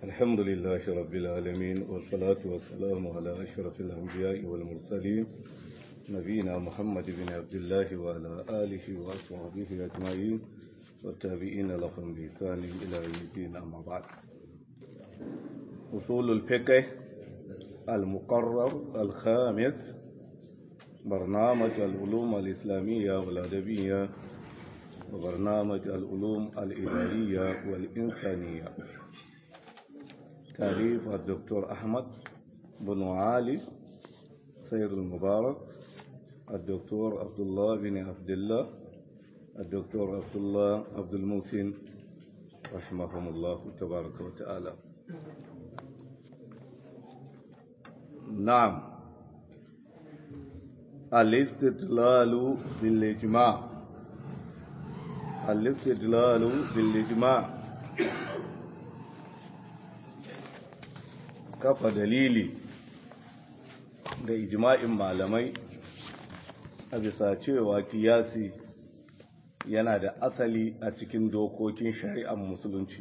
الحمد لله رب العالمين والصلاة والسلام على أشرف الأنبياء والمرسلين نبينا محمد بن عبد الله وعلى آله وأصحابه أجمعين والتابعين لهم بإحسان إلى يوم الدين أما بعد أصول الفقه المقرر الخامس برنامج العلوم الإسلامية والأدبية وبرنامج العلوم الإدارية والإنسانية تأليف الدكتور أحمد بن علي سير المبارك الدكتور عبد الله بن عبد الله الدكتور عبد الله عبد المحسن رحمهم الله تبارك وتعالى نعم الاستدلال بالإجماع الاستدلال بالإجماع kafa dalili da ijma'in malamai a bisa cewa kiyasi yana da asali a cikin dokokin shari'ar musulunci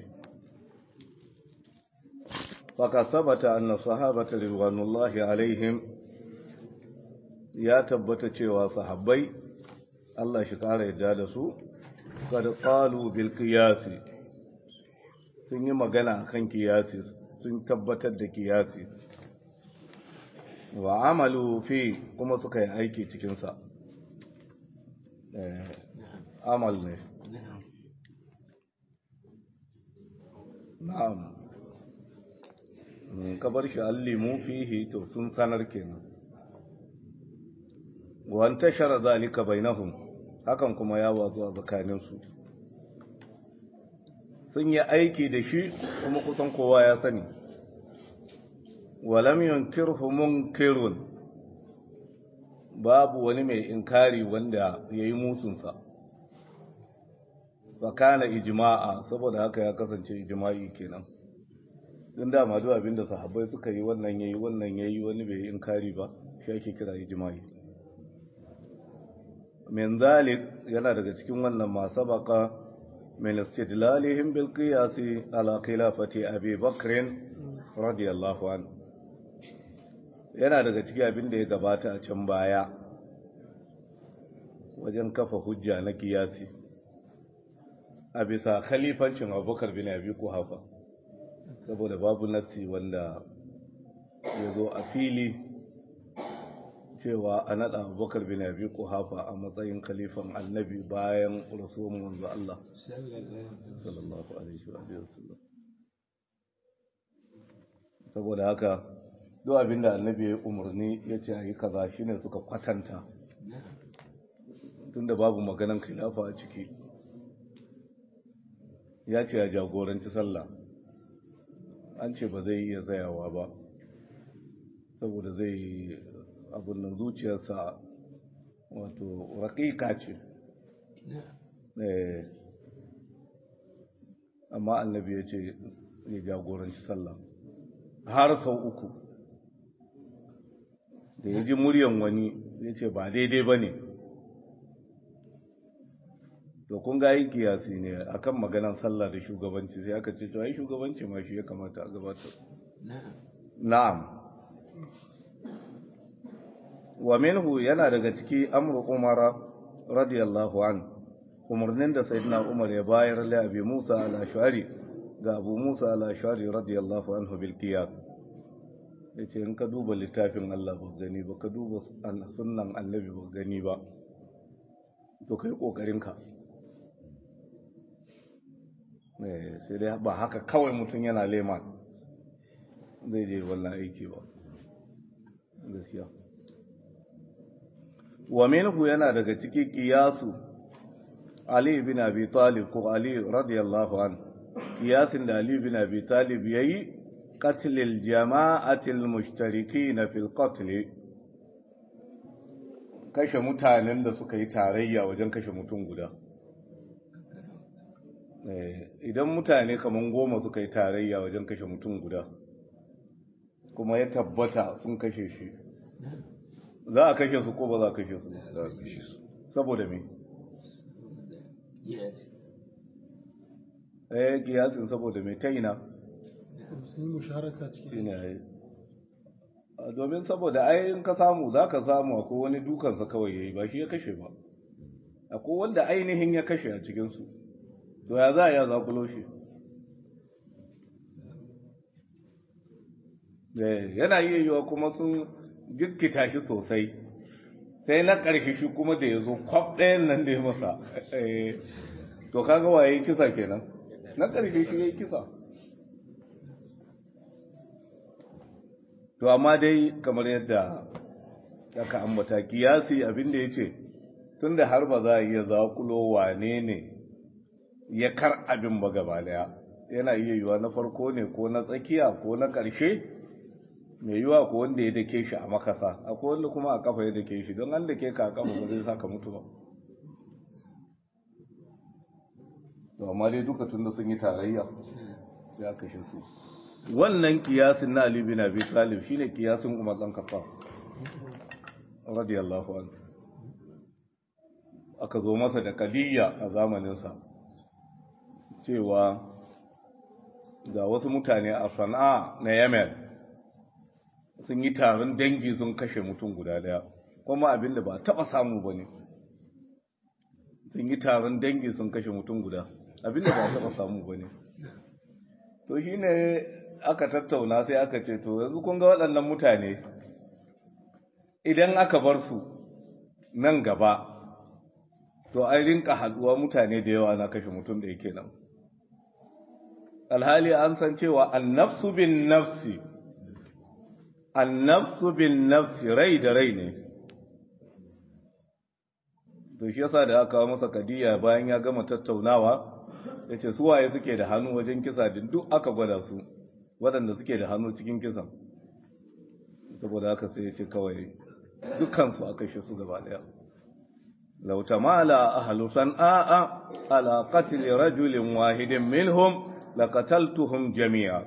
faka sabata anna sahabata ridwanullahi alaihim ya tabbata cewa sahabbai Allah shi kara yadda da su kada qalu bil qiyasi sun yi magana kan kiyasi sun tabbatar da kiyasi wa amalu fi kuma suka yi aiki cikinsa amal ne na'am ka bar shi allimu fihi to sun sanar kenan wa antashara zalika bainahum hakan kuma ya wazo a tsakaninsu sun yi aiki da shi kuma kusan kowa ya sani walam yunkirhu munkirun babu wani mai inkari wanda ya yi musunsa fa kana ijma'a saboda haka ya kasance ijma'i kenan din da madu abinda sahabbai suka yi wannan yayi wannan yayi wani bai yi inkari ba shi ake kira ijma'i min zalik yana daga cikin wannan ma sabaka min istidlalihim bil qiyasi ala khilafati abi bakr radiyallahu anhu yana daga cikin abin da ya gabata a can baya wajen kafa hujja na kiyasi a bisa khalifancin abubakar bin abi kuhafa saboda babu nassi wanda ya zo a fili cewa a naɗa abubakar bin abi kuhafa a matsayin khalifan annabi bayan rasuwan manzo Allah sallallahu alaihi wa sallam saboda haka duk abinda annabi ya umarni ya ce a yi kaza shine suka kwatanta tunda babu maganan khilafa a ciki ya ce ya jagoranci sallah an ce ba zai iya tsayawa ba saboda zai abin nan zuciyarsa wato raƙiƙa ce amma annabi ya ce ya jagoranci sallah har sau uku da ya ji muryan wani ya ce ba daidai ba ne to kun ga yi kiyasi ne akan maganan sallah da shugabanci sai aka ce to ai shugabanci ma shi ya kamata a gabatar na'am wa minhu yana daga ciki amru umara radiyallahu an umarnin da sayyidina umar ya bayar li abi musa al-ash'ari ga abu musa al-ash'ari radiyallahu anhu bil qiyas yace in ka duba littafin Allah ba gani ba ka duba sunnan annabi ba gani ba to kai kokarin ka eh sai dai ba haka kawai mutum yana lema zai je wannan aiki ba gaskiya wa minhu yana daga ciki qiyasu Ali bin Abi Talib ko Ali radiyallahu an qiyasin da Ali bin Abi Talib yayi qatl al-jama'ati al-mushtarikin fi al-qatl kashe mutanen da suka yi tarayya wajen kashe mutum guda idan mutane kaman goma suka yi tarayya wajen kashe mutum guda kuma ya tabbata sun kashe shi za a kashe su ko ba za a kashe su za a kashe su saboda me yes eh kiyasin saboda me ta ina sun yi musharaka cikin shine ai domin saboda ai in ka samu za ka samu akwai wani dukansa kawai ya yi ba shi ya kashe ba akwai wanda ainihin ya kashe a cikinsu to ya za a yi zakulo shi yana iya yiwa kuma sun jirkita shi sosai sai na ƙarshe shi kuma da ya zo kwaf ɗayan nan da ya masa to kaga waye kisa kenan na ƙarshe shi ya yi kisa to amma dai kamar yadda aka ambata kiyasi abinda ya ce tun da har ba za a iya zakulo wane ne ya kar abin ba gaba daya yana iya yiwa na farko ne ko na tsakiya ko na ƙarshe mai yiwa ko wanda ya dake shi a makasa akwai wanda kuma a kafa ya dake shi don an dake ka a kafa ba zai saka mutu ba to amma dai duka tun da sun yi tarayya ya kashe su wannan kiyasin na Ali bin Abi Talib shine kiyasin Umar dan Khattab radiyallahu anhu aka zo masa da kadiyya a zamanin sa cewa ga wasu mutane a Sana'a na Yemen sun yi taron dangi sun kashe mutum guda daya kuma abinda ba taba samu bane sun yi taron dangi sun kashe mutum guda abinda ba taba samu bane to shine aka tattauna sai aka ce to yanzu kun ga waɗannan mutane idan aka bar su nan gaba to an rinka haduwa mutane da yawa na kashe mutum da yake nan alhali an san cewa annafsu bin nafsi annafsu bin nafsi rai da rai ne to shi yasa da aka kawo masa kadiya bayan ya gama tattaunawa ya ce suwaye suke da hannu wajen kisa din duk aka gwada su waɗanda suke da hannu cikin kisan saboda haka sai ya ce kawai dukansu aka shi su gaba ɗaya لو تمالى أهل صنعاء على قتل رجل واحد منهم لقتلتهم جميعا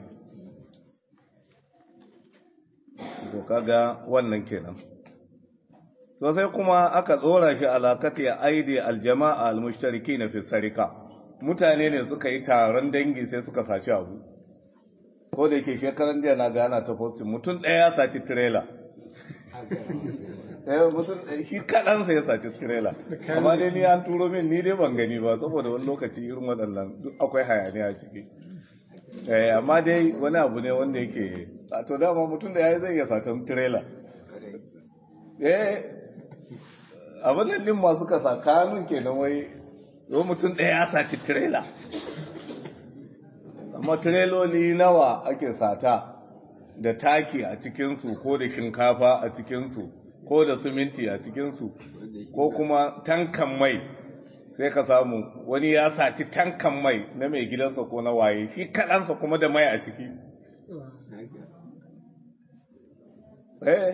to kaga wannan kenan to sai kuma aka tsora shi alakati aidi aljama'a almushtarikina fi sarika mutane ne suka yi taron dangi sai suka saci abu ko da yake shekaran jiya na gana ta postin mutum ɗaya ya saci trailer eh mutum shi kaɗan sai ya saci trailer amma dai ni an turo min ni dai ban gani ba saboda wani lokaci irin waɗannan duk akwai hayaniya a ciki eh amma dai wani abu ne wanda yake to dama mutum da yayi zai iya satan trailer eh abin nan din masu kasa kanun kenan wai yau mutum ɗaya ya saci trailer amma tireloli nawa ake sata da taki a cikinsu ko da shinkafa a cikinsu ko da suminti a cikinsu ko kuma tankan mai sai ka samu wani ya sati tankan mai na mai gidansa ko na waye shi kaɗansa kuma da mai a ciki eh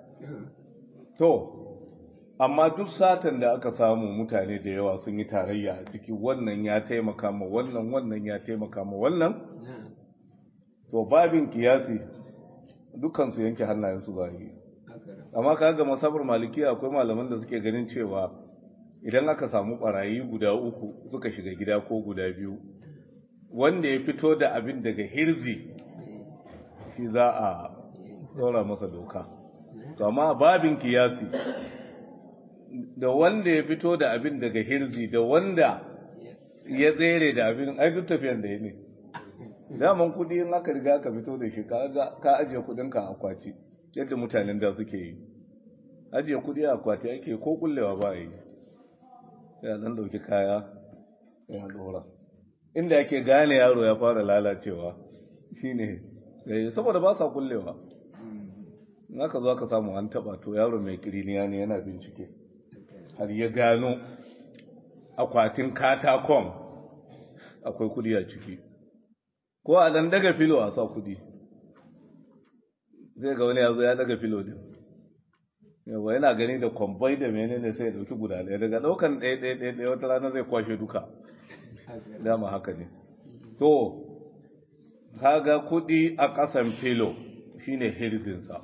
to amma duk satan da aka samu mutane da yawa sun yi tarayya a ciki wannan ya taimaka ma wannan wannan ya taimaka ma wannan to babin kiyasi dukansu yanke hannayensu ba yi amma kaga masabar maliki akwai malaman da suke ganin cewa idan aka samu barayi guda uku suka shiga gida ko guda biyu wanda ya fito da abin daga hirzi shi za a ɗora masa doka to amma babin kiyasi da wanda ya fito da abin daga hirzi da wanda ya tsere da abin ai duk tafiyan da ya ne daman kudi in aka riga aka fito da shi ka ajiye kudinka a akwati yadda mutanen da suke yi ajiye kudi a akwati ake ko kullewa ba yi ya dan dauki kaya ya dora inda yake gane yaro ya fara lalacewa shine saboda ba sa kullewa in aka zo aka samu an taba to yaro mai kiriniya ne yana bincike har ya gano akwatin katakon akwai kudi a ciki ko a dan daga filo a sa kudi zai ga wani ya zo ya daga filo din yawa yana gani da kwambai da menene sai ya dauki guda ɗaya daga ɗaukan ɗaya ɗaya ɗaya ɗaya wata rana zai kwashe duka dama haka ne to kaga kudi a ƙasan filo shine hirzinsa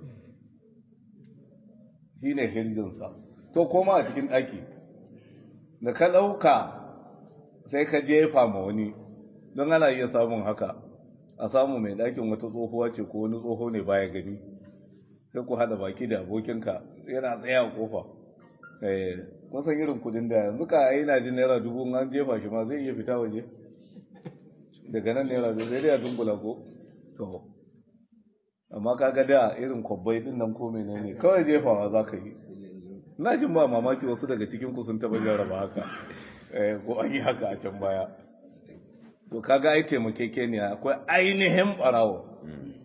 shine hirzinsa to koma a cikin ɗaki da ka ɗauka sai ka jefa ma wani don ana iya samun haka a samu mai ɗakin wata tsohuwa ce ko wani tsoho ne baya gani sai ku haɗa baki da abokinka yana tsaye a kofa kun san irin kudin da yanzu ka yi na jin naira dubu an jefa shi ma zai iya fita waje daga nan naira dubu zai ya dumbula ko to amma kaga da irin kwabbai din nan ko menene kawai jefawa za ka yi na jin ba mamaki wasu daga cikin ku sun taba jarraba haka ko an yi haka a can baya to kaga ai taimakekeniya akwai ainihin barawo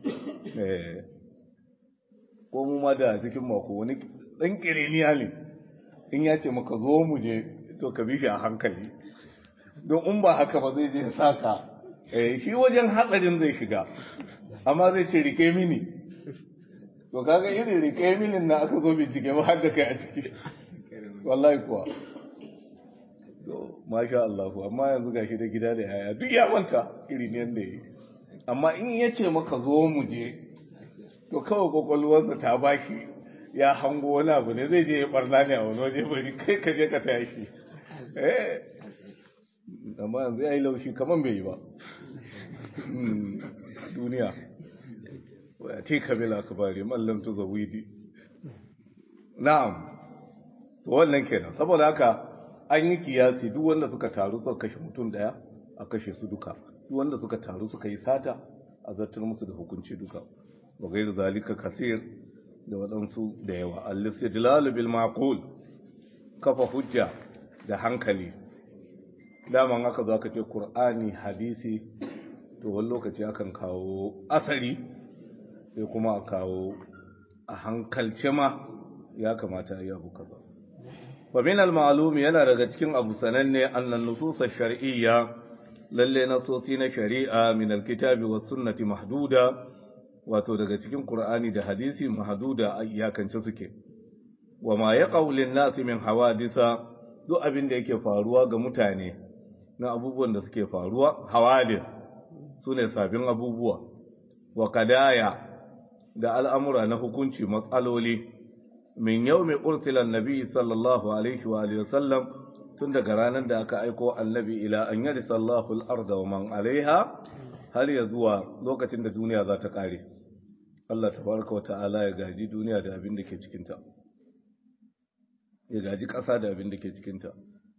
ko mu ma da cikin mako wani dan kireniya ne in ya ce maka zo mu je to ka bi shi a hankali don in ba haka ba zai je saka shi wajen hatsarin zai shiga amma zai ce rike mini to kaga irin rike minin na aka zo bincike ba har da kai a ciki wallahi kuwa to masha Allah amma yanzu gashi da gida da yaya duk ya manta irin yanda yi amma in ya ce maka zo mu je to kawai kwakwalwarsa ta bashi ya hango wani abu ne zai je ya barna ne a wani waje bari kai ka je ka taya shi eh amma yanzu ya yi laushi kaman bai yi ba duniya wa ce kabila ka bari mallam tu zawidi na'am to wannan kenan saboda haka an yi kiyasi duk wanda suka taru suka kashe mutum daya a kashe su duka duk wanda suka taru suka yi sata a zartar musu da hukunci duka wa gairu zalika kasir da waɗansu da yawa al-istidlal bil maqul kafa hujja da hankali daman aka zo aka ce qur'ani hadisi to wani lokaci akan kawo asali sai kuma a kawo a hankalce ma ya kamata ya abu kaza fa min al-ma'lum yana daga cikin abu sananne annan nusus shar'iyya lalle nasosi na shari'a min al-kitabi was sunnati mahduda wato daga cikin Qur'ani da hadisi mahduda iyakance suke wa ma yaqau lin-nasi min hawadisa duk abin da yake faruwa ga mutane na abubuwan da suke faruwa hawadis sune sabbin abubuwa wa kadaya da al'amura na hukunci matsaloli min yawmi ursila annabi sallallahu alaihi wa alihi wasallam tun daga ranar da aka aiko annabi ila an yari sallahu al-arda wa man alaiha har ya zuwa lokacin da duniya za ta kare Allah tabaraka wa ta'ala ya gaji duniya da abin da ke cikinta ya gaji ƙasa da abin da ke cikinta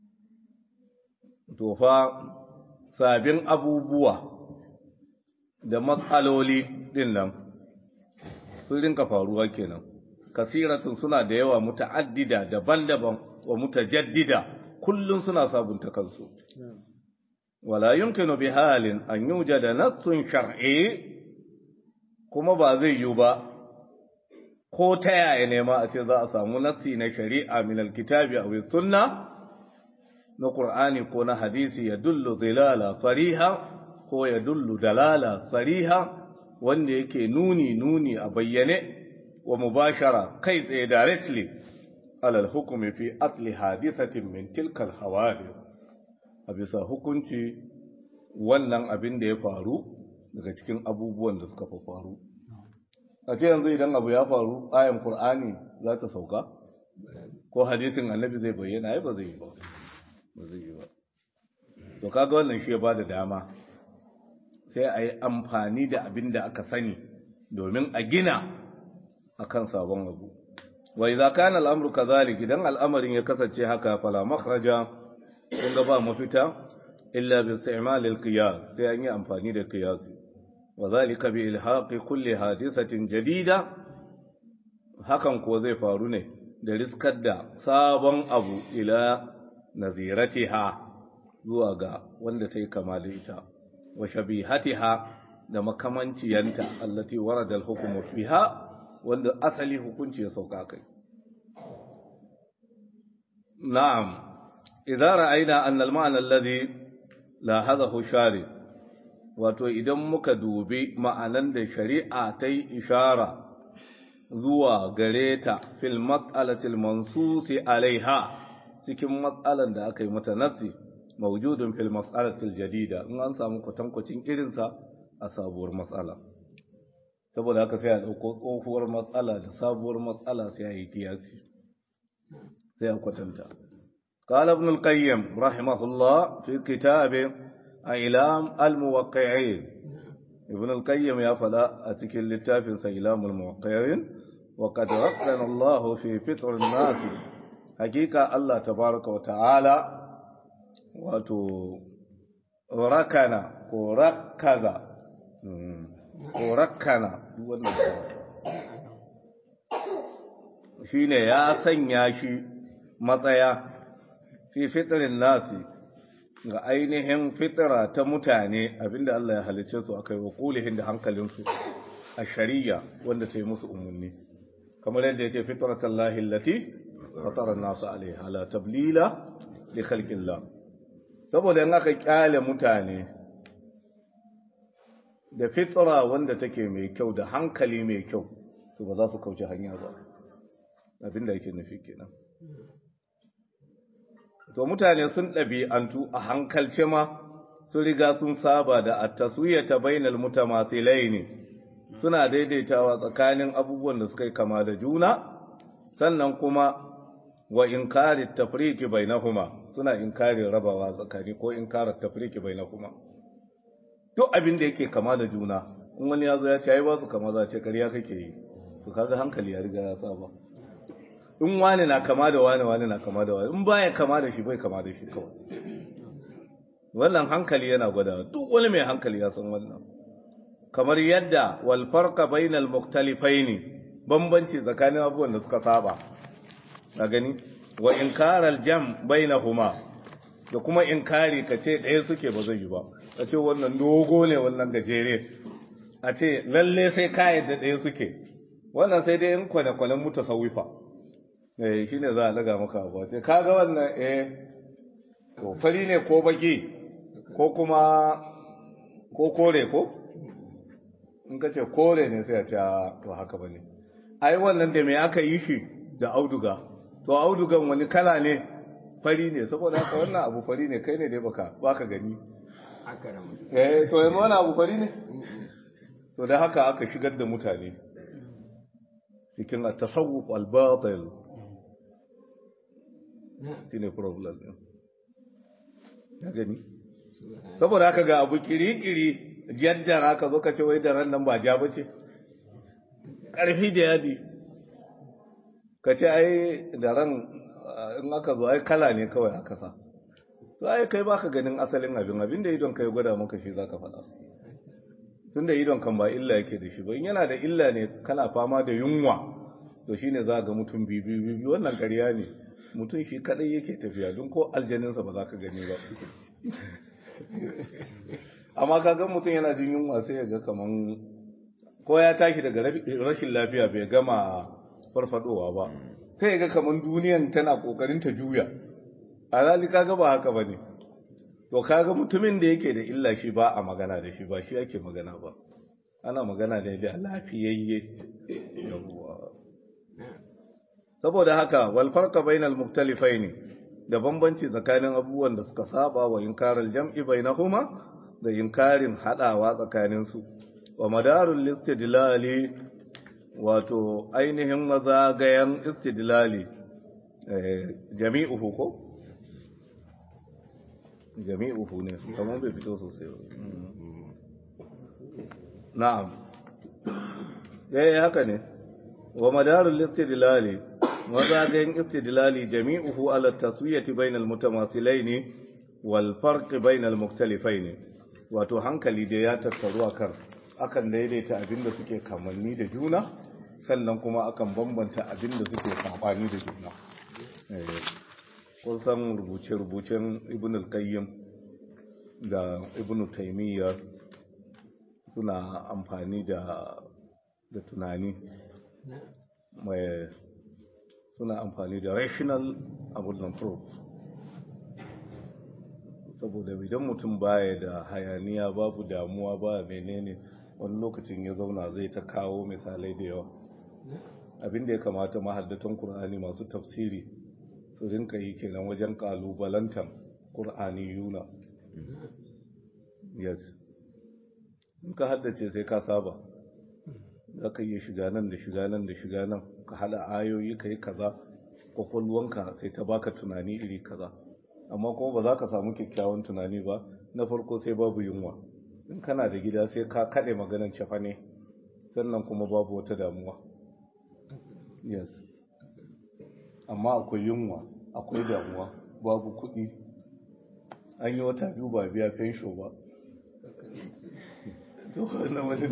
to fa sabin abubuwa da matsaloli din nan sun rinka faruwa kenan kasiratun suna da yawa muta'addida daban-daban wa mutajaddida kullun suna sabunta kansu wala yumkinu bi halin an yujada nassun shar'i kuma ba zai yiwu ba ko ta yaya ne ma a ce za a samu nassi na shari'a min alkitabi aw sunna na qur'ani ko na hadisi ya dullu dilala sariha ko ya dullu dalala sariha wanda yake nuni nuni a bayyane wa mubashara kai tsaye directly alal hukumi fi asli hadisatin min tilkal hawadith a bisa hukunci wannan abin da ya faru daga cikin abubuwan da suka faru a ce yanzu idan abu ya faru ayan qur'ani za ta sauka ko hadisin annabi zai bayyana ai ba zai yi ba ba zai yi ba to kaga wannan shi ya bada dama sai a yi amfani da abin da aka sani domin a gina akan sabon abu wa idza kana al'amru kadhalik idan al'amarin ya kasance haka fala makhraja kun ga ba mafita illa bi isti'mal al-qiyas sai an yi amfani da qiyas wa zalika bi ilhaqi kulli hadisatin jadida hakan ko zai faru ne da riskar da sabon abu ila naziratiha zuwa ga wanda ta yi kama da ita wa shabihatiha da makamanciyanta allati warada al-hukmu fiha wanda asali hukunci ya sauka kai na'am idza ra'ayna anna al-ma'na alladhi lahadahu shari wato idan muka dubi ma'anan da shari'a ta yi ishara zuwa gare ta fil mas'alati al-mansusi alaiha cikin matsalan da aka yi mata nasi mawjudun fil mas'alati al-jadida in an samu kwatankwacin irinsa a sabuwar matsala saboda haka sai a ɗauko tsohuwar matsala da sabuwar matsala sai a yi kiyasi sai a kwatanta قال ابن القيم رحمه الله في كتابه إعلام الموقعين ibn al-qayyim ya fada a cikin littafin sa ilamul muwaqqirin wa qad rakkana Allah fi fitr an-nas hakika Allah tabaraka wa ta'ala wato rakana ko rakkaza ko rakkana wannan shine ya sanya shi matsaya fi fitrin nasi ga ainihin fitira ta mutane abinda Allah ya halicce su akai wa kulihin da hankalinsu a shari'a wanda ta yi musu umarni kamar yadda ya ce fitratan lahi lati fatara nasu alaiha la tablila li khalqillah saboda in aka kyale mutane da fitra wanda take mai kyau da hankali mai kyau to ba za su kauce hanya ba abinda yake nufi kenan to mutane sun ɗabi'antu a hankalce ma sun riga sun saba da at-taswiyata bainal mutamatsilaini suna daidaitawa tsakanin abubuwan da suka yi kama da juna sannan kuma wa inkari tafriki bainahuma suna inkari rabawa tsakani ko inkari tafriki bainahuma duk abin da yake kama da juna in wani ya zo ya ce ai ba su kama za ce ƙarya kake yi to kaga hankali ya riga ya saba in wani na kama da wani wani na kama da wani in baya kama da shi bai kama da shi kawai wannan hankali yana gwada duk wani mai hankali ya san wannan kamar yadda wal farqa bainal mukhtalifaini bambanci tsakanin abubuwan da suka saba a gani wa inkaral jam bainahuma da kuma inkari kace ɗaya suke ba zai yi ba a ce wannan dogo ne wannan gajere a ce lalle sai ka yadda ɗaya suke wannan sai dai in kwane-kwanen mutasawwifa eh shine za a daga maka abu ce kaga wannan eh to fari ne ko baki ko kuma ko kore ko in ka ce kore ne sai a ce to haka bane ai wannan da me aka yi shi da auduga to audugan wani kala ne fari ne saboda haka wannan abu fari ne kai ne dai baka baka gani eh to yanzu wannan abu fari ne to da haka aka shigar da mutane cikin at-tasawuf al-batil shine problem din ya gani saboda haka ga abu kiri-kiri jaddara ka zo ka ce wai da ran nan ba ja bace karfi da yadi ka ce ai da ran in aka zo ai kala ne kawai aka sa to ai kai baka ganin asalin abin abin da idon kai gwada maka shi zaka faɗa tunda idon kan ba illa yake da shi ba in yana da illa ne kana fama da yunwa to shine za ga mutum bibi bibi wannan ƙarya ne mutum shi kadai yake tafiya don ko aljaninsa ba za ka gani ba amma ka ga mutum yana jin yunwa sai ya ga kaman ko ya tashi daga rashin lafiya bai gama farfadowa ba sai ya ga kaman duniyan tana kokarin ta juya a zali kaga ba haka bane to kaga mutumin da yake da illa shi ba a magana da shi ba shi ake magana ba ana magana ne da lafiyayye yawwa saboda haka wal farqa bainal muktalifain da bambanci tsakanin abubuwan da suka saba wa inkaral jam'i bainahuma da inkarin hadawa tsakanin su wa madarul istidlali wato ainihin mazagayan istidlali jami'uhu ko jami'uhu ne kamar bai fito sosai na'am eh haka ne wa madarul istidlali mazagayin istidlali jami'uhu ala taswiyati bainal mutamathilaini wal farq bainal mukhtalifaini wato hankali da ya tattaru akan akan daidaita abinda suke kamanni da juna sannan kuma akan bambanta abinda suke sabani da juna kun san rubuce-rubucen ibn al-qayyim da ibn taymiyyah suna amfani da da tunani mai suna amfani da rational abullan proof saboda idan mutum baya da hayaniya babu damuwa ba menene wani lokacin ya zauna zai ta kawo misalai da yawa abinda ya kamata mahaddatan Kur'ani masu tafsiri su rinka yi kenan wajen kalubalantan Kur'ani yuna yes in ka haddace sai ka saba za ka iya shiga nan da shiga nan da shiga nan ka hada ayoyi ka yi kaza kwakwalwanka sai ta baka tunani iri kaza amma kuma ba za ka samu kyakkyawan tunani ba na farko sai babu yunwa in kana da gida sai ka kaɗe maganan cefa ne sannan kuma babu wata damuwa yes amma akwai yunwa akwai damuwa babu kuɗi an yi wata biyu ba biya fensho ba to wannan wani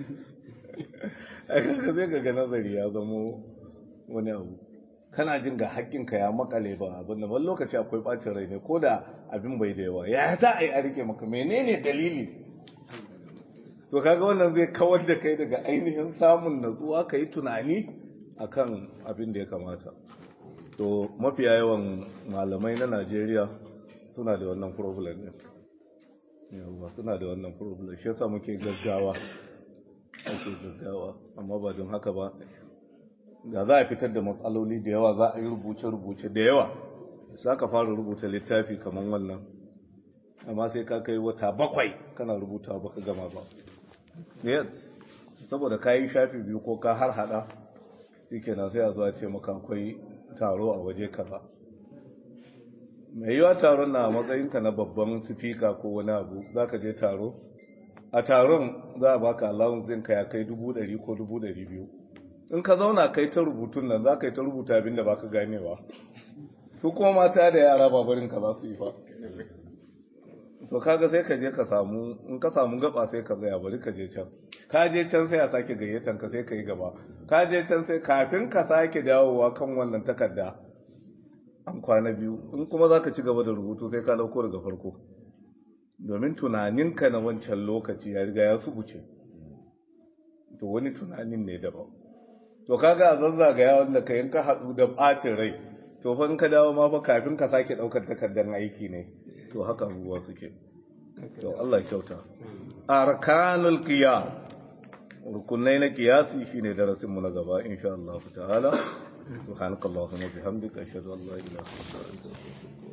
aka zai ga nazari ya zamo wani abu kana jin ga haƙƙinka ya makale ba abin da wani lokaci akwai ɓacin rai ne ko da abin bai da yawa ya za a yi a rike maka menene dalili to kaga wannan zai kawar da kai daga ainihin samun natsuwa ka yi tunani akan abin da ya kamata to mafiya yawan malamai na najeriya suna da wannan problem ne yawa suna da wannan problem shi yasa muke gaggawa ake gaggawa amma ba don haka ba da za a fitar da matsaloli da yawa za a yi rubuce-rubuce da yawa za ka fara rubuta littafi kamar wannan amma sai ka kai wata bakwai kana rubuta baka gama ba yes saboda ka yi shafi biyu ko ka har hada shi kenan sai a zuwa ce maka akwai taro a waje kaza mai yiwa taron na matsayinka na babban sifika ko wani abu za ka je taro a taron za a baka allowance ɗinka ya kai dubu ɗari ko dubu ɗari biyu in ka zauna kai ta rubutun nan za ka yi ta rubuta abin da ba ka ganewa su kuma mata da yara babarin ka za su yi fa to kaga sai ka je ka samu in ka samu gaba sai ka zaya bari ka je can ka je can sai a sake gayyatan ka sai ka yi gaba ka je can sai kafin ka sake dawowa kan wannan takarda an kwana biyu in kuma za ka ci gaba da rubutu sai ka dauko daga farko domin tunaninka na wancan lokaci ya riga ya subuce to wani tunanin ne daban to kaga a zazzagaya wanda ka yanka haɗu da ɓacin rai to fa in ka dawo ma fa kafin ka sake ɗaukar takardar aiki ne to haka abubuwa suke to Allah kyauta arkanul qiyam rukunai na qiyasi shine darasin mu na gaba insha Allah ta'ala subhanakallahumma bihamdika ashhadu an la ilaha illa anta astaghfiruka